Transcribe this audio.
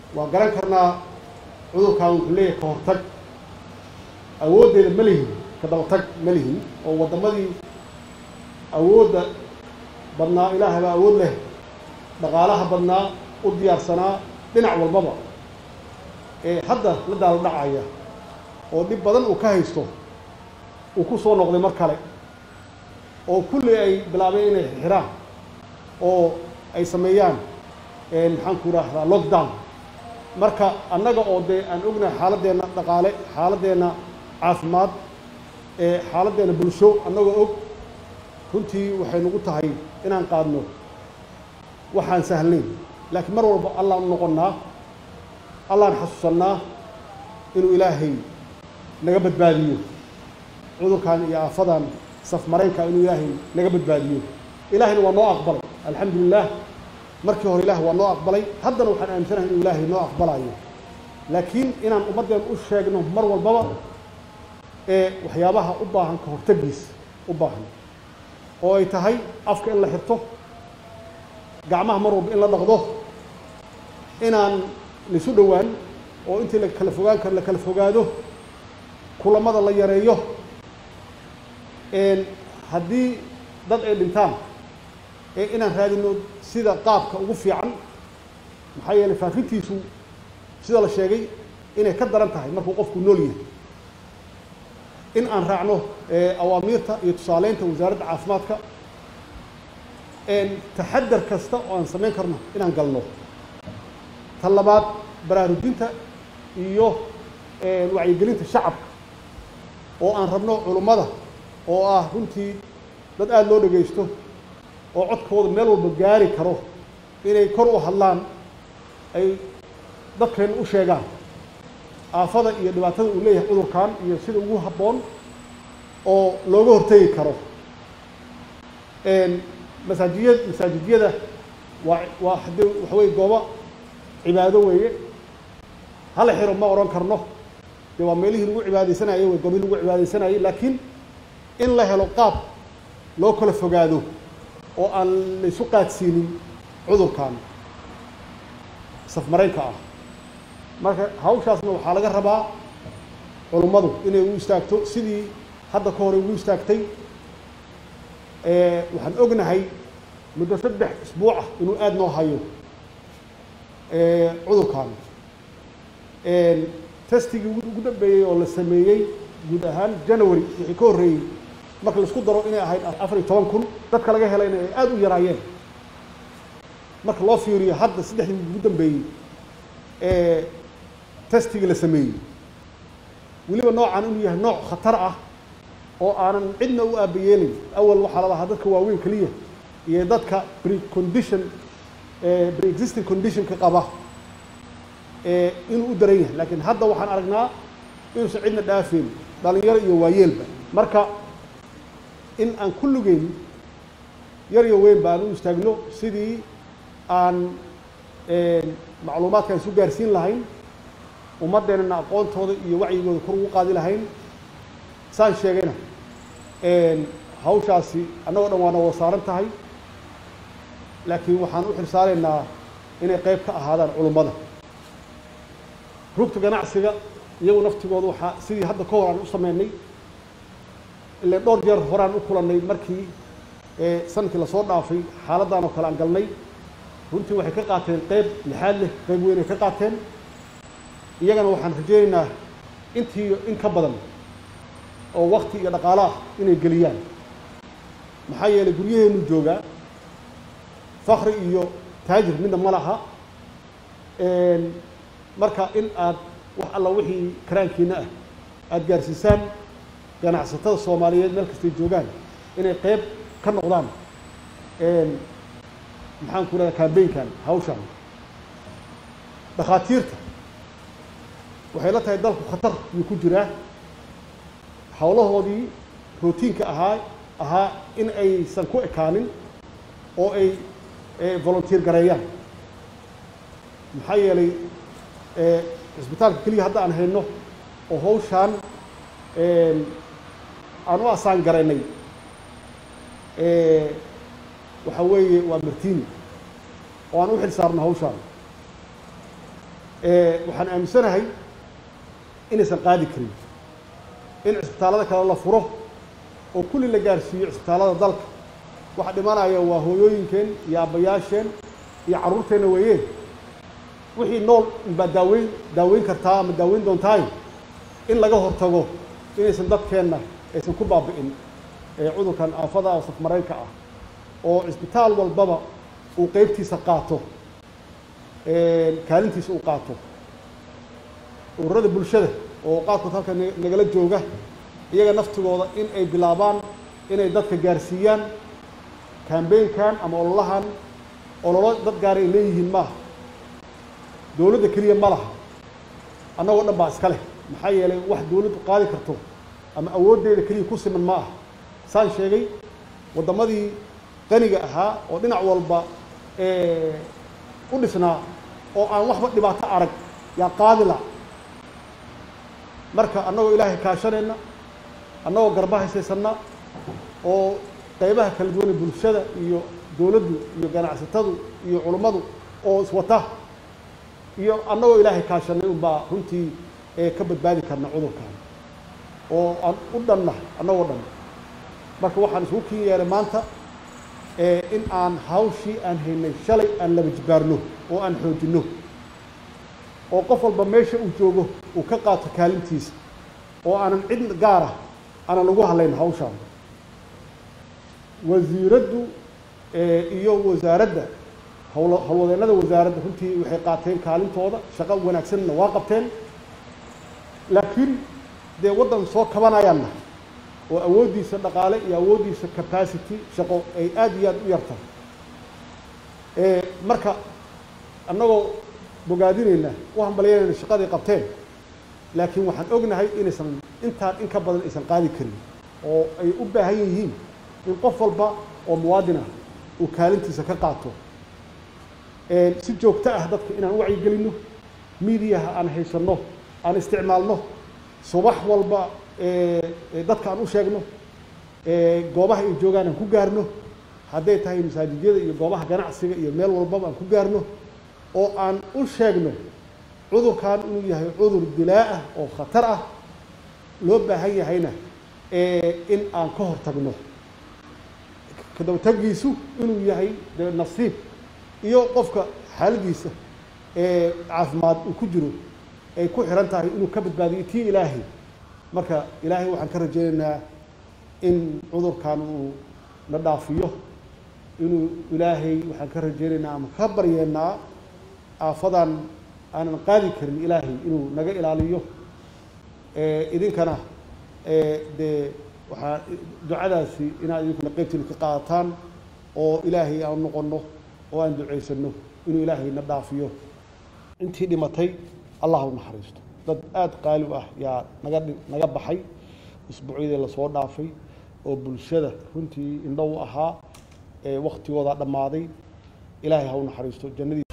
waa garan karnaa cudurkan wuxuu leeyahay ka hortag awooddeeda ma lihin ka dabatag ma lihin oo waddamadii awoodda badnaa ilaahay baa awood leh dhaqaalaha badnaa u diyaarsanaa dhinac walbaba ee hadda la daalo dhacaya oo dhib badan uu ka haysto uu ku soo noqday mar kale oo kulli ay bilaabeen inay xiraan oo ay sameeyaan maxaan ku idhaahdaa lockdown marka annaga oo dee aan ognahay xaaladeenna dhaqaale xaaladeenna caafimaad ee xaaladeenna bulsho annagoo og runtii waxay nagu tahay inaan qaadno waxaan sahlnayn laakiin mar walba allaan u noqonnaa allaan xasuusannaa inuu ilaahay naga badbaadiyo cudurkan iyo aafadan safmaraynka inuu ilaahay naga badbaadiyo ilaahayna waa noo aqbalay alxamdu lilah markii hore ilaah waa noo aqbalay haddana waxaan aaminsanahay inuu ilaahay noo aqbalayo laakiin inaan ummaddeen u sheegno mar walbaba ee waxyaabaha u baahan ka hortagiis u baahan oo ay tahay afka in la xirto gacmaha mar walba in la dhaqdo inaan laisu dhowaan oo intii la kala fogaan karo la kala fogaado kulamada la yareeyo haddii dad ay dhintaan ee inaan raadino sida qaabka ugu fiican maxaa yeelay faafintiisu sida la sheegay inay ka daran tahay markuu qofku nool yahay in aan raacno awaamiirta iyo tusaaleynta wasaaradda caafimaadka taxadar kasta oo aan samayn karno inaan galno ta labaad baraarujinta iyo wacyigelinta shacabka oo aan rabno culummada oo ah runtii dad aada loo dhegaysto oo codkooda meel walba gaari karo inay kor u hadlaan ay dadkeenna u sheegaan aafada iyo dhibaatada uu leeyahay cudurkan iyo sida ugu habboon oo looga hortegi karo masaajiya masaajidyada waa waa haddii waxa weye goobo cibaado weeye hala xiro ma odhan karno dee waa meelihii lagu cibaadaysanayay wey goobihii lagu cibaadaysanayay laakiin in la helo qaab loo kala fogaado oo aan laysu qaadsiinin cudurkan safmaraynka ah marka hawshaasna waxaa laga rabaa culummadu inay ugu istaagto sidii hadda ka hore ugu istaagtay waxaan ognahay muddo saddex isbuuc ah inuu aada noo hayo cudurkan testigii ugu dambeeyey oo la sameeyey guud ahaan january wixii ka horreeyey marka laisku daro inay ahayd afar iyo toban kun dadka laga helayna ay aada u yaraayeen marka loo fiiriyo hadda saddexdii ugu dambeeyey ee testigii la sameeyey weliba noocan inuu yahay nooc khatar ah oo aanan cidna u aabayeelin awal waxaa la lahaa dadka waaweyn keliya iyo dadka precondition pre-existing conditionka qaba inuu u daran yahay laakiin hadda waxaan aragnaa inuusan cidna dhaafeyn dhalinyaro iyo waayeelba marka in aan kulligeyn yar iyo weyn ba aan u istaagno sidii aan macluumaadka isu gaarsiin lahayn ummaddeenana aqoontooda iyo wacyigooda kor ugu qaadi lahayn saan sheegayna hawshaasi annagoo dhan waana wada saaran tahay laakiin waxaan u xilsaaraynaa inay qayb ka ahaadaan culummada rugta ganacsiga iyagu naftigooda waxaa sidii hadda ka hor aan u sameynay ile dhowr jeer horaan u kulannay markii sanadkii lasoo dhaafay xaaladdan oo kale aan galnay runtii waxay ka qaateen qayb lixaad leh qayb weyn ay ka qaateen iyagana waxaan rajaynaynaa intii in ka badan oo wakti iyo dhaqaalo ah inay geliyaan maxaa yeelay guryaheenu joogaa fakri iyo taajir midna ma laha marka in aad wax alla wixii karaankiina ah aada gaarsiisaan ganacsatada soomaaliyeed meel kastay joogaan inay qayb ka noqdaan maxaan ku rahda cambaynkan hawshan dhakhaatiirta waxay la tahay dalku khatar yuu ku jiraa howlahoodii routiinka ahaa ahaa in aysan ku ekaanin oo ay volunteer gareeyaan maxaa yeelay cisbitaalka keliya hadda aan hayno oo hawshaan aan u asaan garaynay waxa weeye waa martini oo aan u xil saarno hawshaan waxaan aaminsanahay inaysan qaadi karin in cisbitaallada kale la furo oo kulli la gaarsiiyo cisbitaallada dalka waxa dhimanaya waa hooyooyinkeen iyo aabbayaasheen iyo carruurteenna weeyeen wixii nool baa daaweyn daaweyn kartaa ama daaweyn doontaay in laga hortago inaysan dadkeenna aysan ku baabi'in cudurkan aafada oo safmaraynka ah oo cisbitaal walbaba uu qeybtiisa qaato kaalintiisa uu qaato ururada bulshada oo qaarkood halka nagala jooga iyaga naftigooda in ay bilaabaan inay dadka gaarsiiyaan kambeynkan ama ololahan ololo dad gaara ay leeyihiin maaha dowladda keliya ma laha annagoo dhan baa iska leh maxaa yeelay wax dowladdu qaadi karto ama awooddeeda keliya ku siman ma aha saan sheegay waddamadii qaniga ahaa oo dhinac walba u dhisnaa oo aan waxba dhibaato arag yaa qaadi la marka annagoo ilaahay kaashanayna annagoo garba haysaysanna oo qaybaha kala duwane bulshada iyo dowladdu iyo ganacsatadu iyo culummadu oo iswata iyo annagoo ilaahay kaashanay unbaa runtii ka badbaadi karna cudurkan oo aan u dhanna annagoo dhan marka waxaan isugu kin yeelay maanta in aan hawshii aan haynay shalay aan laba jibaarno oo aan xoojinno oo qof walba meesha uu joogo uu ka qaato kaalintiisa oo aanan cid gaara aanan ugu hadlayn hawshaan wasiiraddu iyo wasaaradda hawl howlwadeennada wasaaradda runtii waxay qaateen kaalintooda shaqo wanaagsanna waa qabteen laakiin dee waddan soo kabanayaanna oo awooddiisa dhaqaale iyo awooddiisa capacity shaqo ay aada iyo aada u yartahay marka annagoo bogaadinayna u hambalyanayna shaqaday qabteen laakiin waxaan ognahay inaysan intaan in ka badan aysan qaadi karin oo ay u baahan yihiin in qof walba oo muwaadin ah uu kaalintiisa ka qaato si joogto ah dadka inaan u wacyigelinno miidiyaha aan haysanno aan isticmaalno subax walba dadka aan u sheegno goobaha ay joogaan aan ku gaarno hadday tahay masaajidyada iyo goobaha ganacsiga iyo meel walbaba aan ku gaarno oo aan u sheegno cudurkan inuu yahay cudur dilaa ah oo khatar ah loo baahan yahayna in aan ka hortagno kadabataggiisu inuu yahay de nasiib iyo qofka xaaladiisa caafimaad uu ku jiro ay ku xiran tahay inuu ka badbaadiyo tii ilaahay marka ilaahay waxaan ka rajaynaynaa in cudurkan uu na dhaafiyo inuu ilaahay waxaan ka rajaynaynaa ama ka baryeennaa aafadan aanan qaadi karin ilaahay inuu naga ilaaliyo idinkana dee waxaa ducadaasi inaad idinkuna qeybtiina ka qaadataan oo ilaahay aan noqonno oo aan ducaysanno inuu ilaahay na dhaafiyo intii dhimatay allah u naxariisto dad aada qaali u ah yaa naga naga baxay isbuucyadii lasoo dhaafay oo bulshada runtii indho u ahaa waktigooda dhammaaday ilaahay ha u naxariisto jannadii